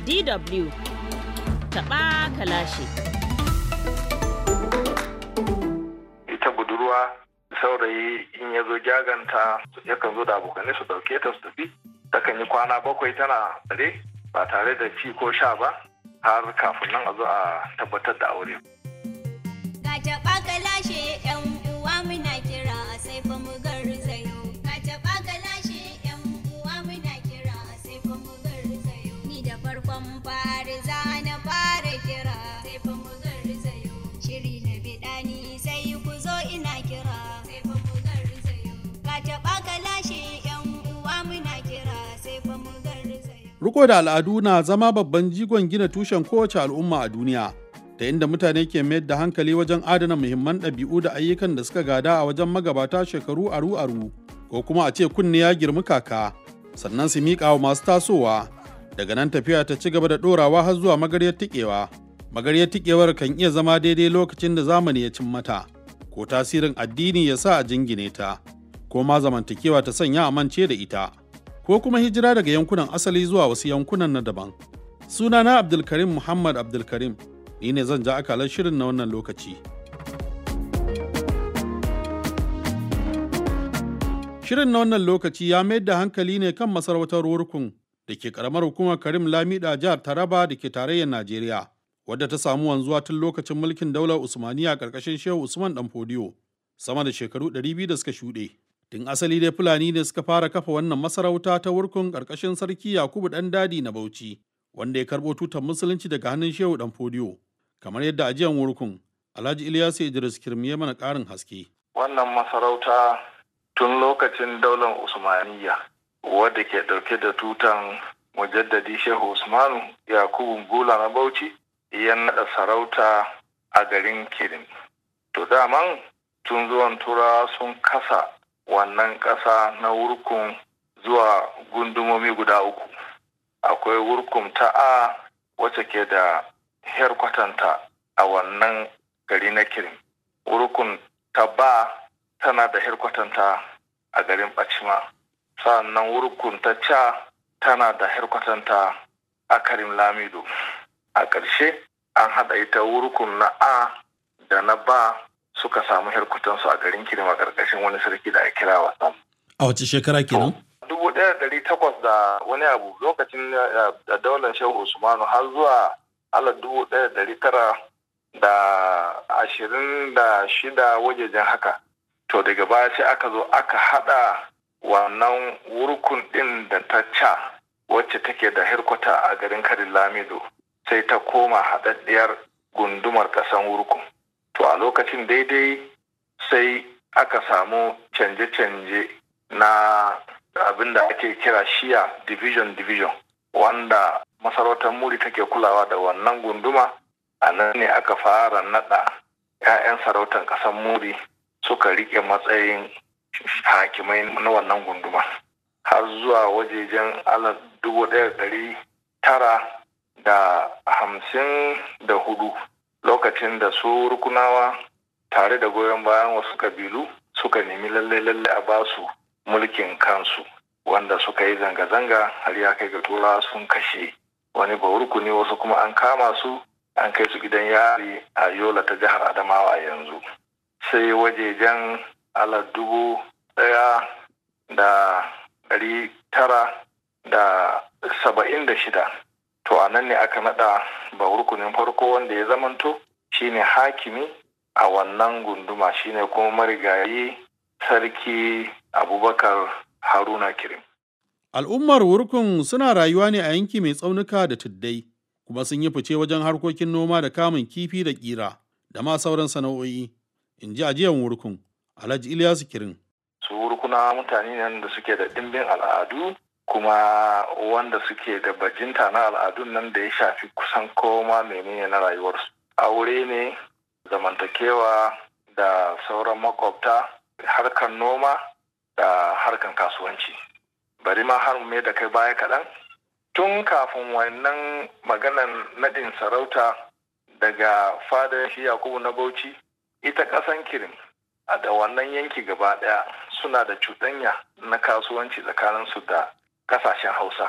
DW taɓa kalashi. ita budurwa saurayi in ya zo jaganta yakan zo da abokanai su dauke ta su tafi takan yi kwana bakwai tana tsare ba tare da ci ko sha ba har kafin nan a zo a tabbatar da aure Ka taɓa ka lashe ‘yan uwa muna kira sai fa mu garzayo. Ka taɓa ka lashe ‘yan uwa muna kira sai fa mu garzayo. Ni da farkon fari za na fara kira sai fa mu garzayo. Shiri na biɗa ni sai ku zo ina kira sai fa mu garzayo. Ka taɓa ka lashe ‘yan uwa muna kira sai fa mu garzayo. Riko da al'adu na zama babban jigon gina tushen kowace al'umma a duniya, ta inda mutane ke mayar da hankali wajen adana muhimman ɗabi'u da ayyukan da suka gada a wajen magabata shekaru aru-aru, ko kuma a ce kunne ya girmi kaka, sannan su miƙa wa masu tasowa. Daga nan tafiya ta ci gaba da ɗorawa har zuwa magaryar tiƙewa. Magaryar tiƙewar kan iya zama daidai lokacin da zamani ya cin mata, ko tasirin addini ya sa a jingine ta, ko ma zamantakewa ta sanya a mance da ita. ko kuma hijira daga yankunan asali zuwa wasu yankunan na daban. Sunana Abdulkarim Muhammad Abdulkarim, ni ne zan ja akalar shirin na wannan lokaci. Shirin na wannan lokaci ya mayar da hankali ne kan masarautar Wurkun da ke karamar hukumar Karim Lamida jihar Taraba da ke tarayyar Najeriya, wadda ta samu wanzuwa tun lokacin mulkin daular Usmaniya ƙarƙashin Shehu Usman Danfodiyo, sama da shekaru 200 da suka shuɗe. Tun asali dai Fulani ne suka fara kafa wannan masarauta ta wurkun ƙarƙashin sarki Yakubu ɗan dadi na Bauchi, wanda ya karɓo tutar musulunci daga hannun Shehu ɗan Fodiyo. Kamar yadda ajiyan wurkun, Alhaji Ilyasu Idris Kirmiye mana ƙarin haske. wannan masarauta tun lokacin daular usmaniya wadda ke dauke da tutan mujaddadi shehu usmanu yakubu gula na bauchi ya naɗa sarauta a garin kirin to daman tun zuwan turawa sun kasa wannan ƙasa na wurkun zuwa gundumomi guda uku akwai wurkun ta a wacce ke da herkwatanta a wannan gari na kirin wurkun ta ba tana da herkwatanta a garin bacima sannan wurkun ta ca tana da herkwatanta a karim lamido a ƙarshe an haɗa ita wurkun na a da na ba suka samu herkwatansu a garin kirim a ƙarƙashin wani sarki da ake kira wasan A wace shekara kenan? dubu ɗaya da ɗari takwas da wani abu lokacin eh, da daular shehu usmanu har zuwa ala dubu ɗaya da ɗari tara da ashirin da shida wajejen haka to daga baya sai aka zo aka haɗa wannan wurkun ɗin da ta ca wacce take da hirkwata a garin karin lamido sai ta koma haɗaɗɗiyar gundumar ƙasan wurkun to a lokacin daidai sai aka samu canje-canje na abin da ake kira shiya division division wanda masarautar muri take kulawa da wannan gunduma a nan ne aka fara nada 'ya'yan sarautar ƙasar muri suka rike matsayin hakimai na wannan gunduma har zuwa wajejen ala dubu ɗaya ɗari tara da hamsin da hudu lokacin da su rukunawa tare da goyon bayan wasu kabilu suka nemi lalle-lalle a basu mulkin kansu wanda suka yi zanga-zanga har ya kai ga turawa sun kashe wani rukuni wasu kuma an kama su an kai su gidan yari a yola ta jihar adamawa yanzu sai wajejen ala dubu daya da dari tara da saba'in da shida to a nan ne aka nada ba rukunin farko wanda ya zamanto shine hakimi a wannan gunduma shine kuma marigayi sarki abubakar haruna kirim Al'ummar wurkun suna rayuwa ne a yanki mai tsaunuka da tuddai, kuma sun yi fice wajen harkokin noma da kamun kifi da ƙira, da ma sauran sana'o'i, in ji ajiyan wurkun, Alhaji Ilyasu Kirin. su rukuna mutane ne da suke da ɗimbin al'adu kuma wanda suke da bajinta na al'adun nan da ya shafi kusan koma menene na rayuwarsu aure ne zamantakewa da sauran makwabta harkar noma da harkar kasuwanci bari ma har me da kai baya kaɗan tun kafin wannan maganan naɗin sarauta daga fadar shi yakubu na bauchi ita ƙasan kirin a da wannan yanki gaba ɗaya suna da cuɗanya na kasuwanci tsakaninsu da kasashen hausa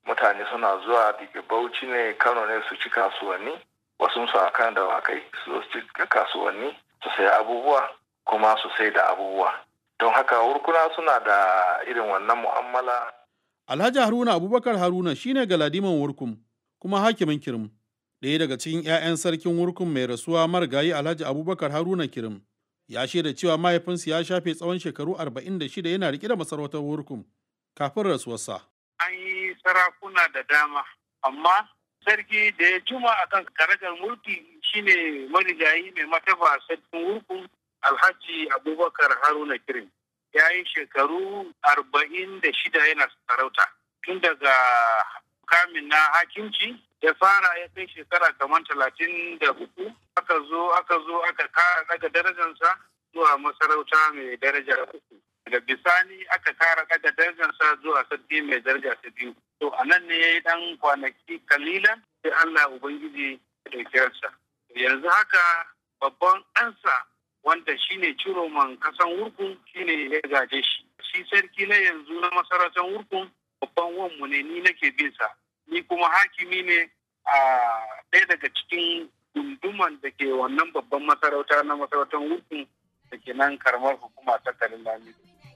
mutane suna zuwa daga bauchi ne kano ne su ci kasuwanni wasu su a kan dawakai su zo su ci kasuwanni su sayi abubuwa kuma su sai da abubuwa don haka wurkuna suna da irin wannan mu'amala Alhaji Haruna Abubakar Haruna shine galadiman Wurkum kuma hakimin Kirim. Ɗaya daga cikin 'ya'yan sarkin Wurkum mai rasuwa marigayi Alhaji Abubakar Haruna Kirim. Ya shaida cewa mahaifinsa ya shafe tsawon shekaru 46 yana riƙe da masarautar Wurkum kafin rasuwarsa. An yi sarakuna da dama, amma sarki da ya juma a kan karagar mulki shine marigayi mai mataba sarkin Wurkum Alhaji Abubakar Haruna Kirim. ya yi shekaru arba'in da shida yana sarauta tun daga kamin na hakimci ya fara ya kai shekara kamar talatin da uku aka zo aka zo aka kara daga darajarsa zuwa masarauta mai daraja uku daga bisani aka kara daga darajarsa zuwa sarki mai daraja ta biyu to a nan ne ya yi dan kwanaki kalilan sai allah ubangiji ya ɗauki ransa yanzu haka babban ɗansa wanda shine ciroman kasan wurkun shine ya gaje shi shi sarki na yanzu na masarautar wurkun babban wanmu ne ni nake bin sa ni kuma hakimi ne a ɗaya daga cikin gunduman da ke wannan babban masarauta na masarautar wurkun da ke nan karamar hukuma ta karin lami.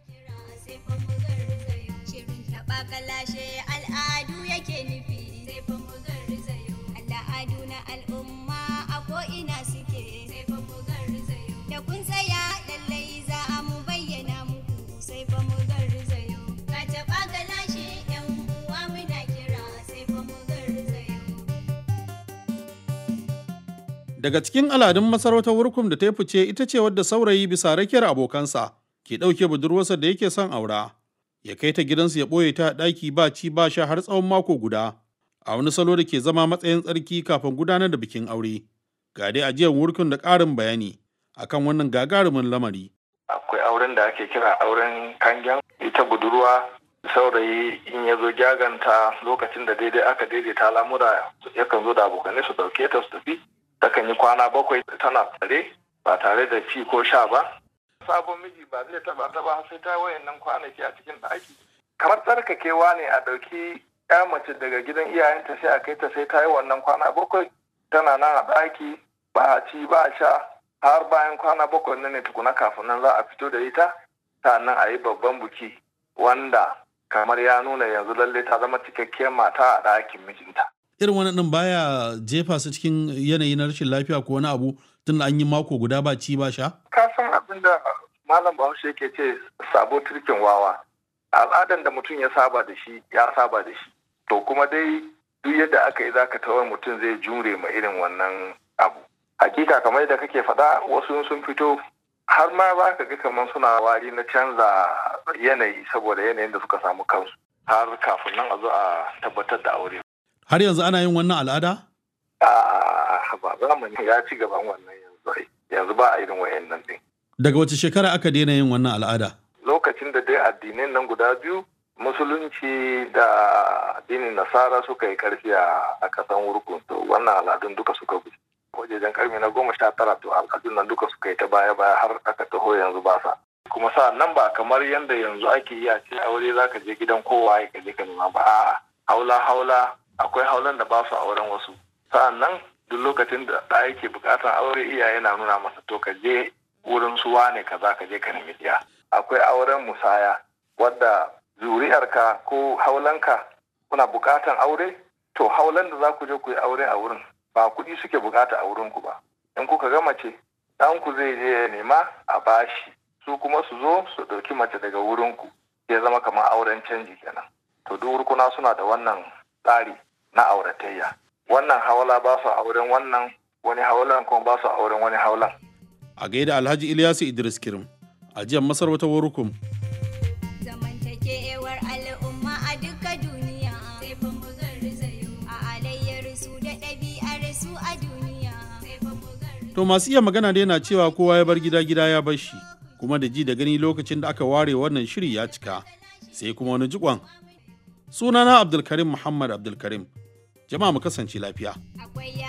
Shirin taɓa kalashe al'adu yake nufi sai fa mu garzayo. Al'adu na al'umma a ko'ina suke sai fa mu garzayo. Da kun tsaya lallai za a mu bayyana muku sai fa mu garzayo. Ka taɓa kalashe yan uwa muna kira sai fa mu garzayo. Daga cikin aladun masarautar Wurkum da ta yi fice ita ce wadda saurayi bisa rakiyar abokansa ke ɗauke budurwarsa da yake son aura. Ya kai ta gidansu ya ɓoye ta a ɗaki ba ci ba sha har tsawon mako guda. A wani salo da ke zama matsayin tsarki kafin gudanar da bikin aure. Ga dai ajiyar Wurkum da ƙarin bayani akan wannan gagarumin lamari. akwai auren da ake kira auren kangen ita budurwa saurayi in ya zo jaganta lokacin da daidai aka daidaita lamura yakan zo da abokanai su dauke ta su tafi takan yi kwana bakwai tana tsare ba tare da ci ko sha ba sabon miji ba zai taba ta ba sai ta wayannan kwanaki a cikin ɗaki kamar tsarkakewa ne a ɗauki ya mace daga gidan iyayenta sai a kai ta sai ta yi wannan kwana bakwai tana nan a ɗaki ba a ci ba a sha har bayan kwana bakwai nan ne tukuna kafin nan za a fito da ita sannan a yi babban buki wanda kamar ya nuna yanzu lalle ta zama cikakkiyar mata a ɗakin mijinta. Irin wani ɗin baya jefa su cikin yanayi na rashin lafiya ko wani abu tun da an yi mako guda ba ci ba sha? Ka san abin da Malam Bahaushe yake ce sabo turkin wawa. Al'adan da mutum ya saba da shi ya saba da shi. To kuma dai duk yadda aka yi zaka tawar mutum zai jure ma irin wannan abu. hakika kamar yadda kake faɗa wasu sun fito har ma za ka ga kamar suna wari na canza yanayi saboda yanayin da suka samu kansu har kafin nan a zo a tabbatar da aure. Har yanzu ana yin wannan al'ada? A ba zamani ya ci gaban wannan yanzu yanzu ba a irin wayannan din. Daga wace shekara aka daina yin wannan al'ada? Lokacin da dai addinin nan guda biyu musulunci da addinin nasara suka yi karfi a kasan wurkun to wannan al'adun duka suka guji. wajejen karni na goma sha tara to al'adun nan duka suka yi ta baya baya har aka taho yanzu ba sa kuma sa nan ba kamar yadda yanzu ake yi a ce aure za ka je gidan kowa ya je ka nema ba a'a haula haula akwai haulan da ba su auren wasu sa'an nan duk lokacin da ɗa yake buƙatar aure iyaye na nuna masa to ka je wurin su wane ka za ka je ka nemi ɗiya akwai auren musaya wadda zuri'arka ko haulanka kuna buƙatar aure to haulan da za ku je ku yi aure a wurin ba kuɗi suke bukata a wurinku ba in kuka ga mace ɗanku zai je ya nema a bashi su kuma su zo su ɗauki mace daga wurinku ya zama kamar auren canji kenan to duk wurkuna suna da wannan tsari na auratayya wannan hawala ba su auren wannan wani haulan kuma ba su auren wani haulan A gaida Alhaji Ilyasu Idris Kirim, ajiyar masarautar Wurukum. Zamantakewar al'umma a duka duniya sai fa mu garzayo a alayyar su da ɗabi'ar su a duniya sai fa mu garzayo. To masu iya magana da yana cewa kowa ya bar gida gida ya bar shi, kuma da ji da gani lokacin da aka ware wannan shiri ya cika, sai kuma wani jikon. Sunana Abdulkarim Muhammad Abdulkarim. Jama'a mu kasance lafiya. Akwai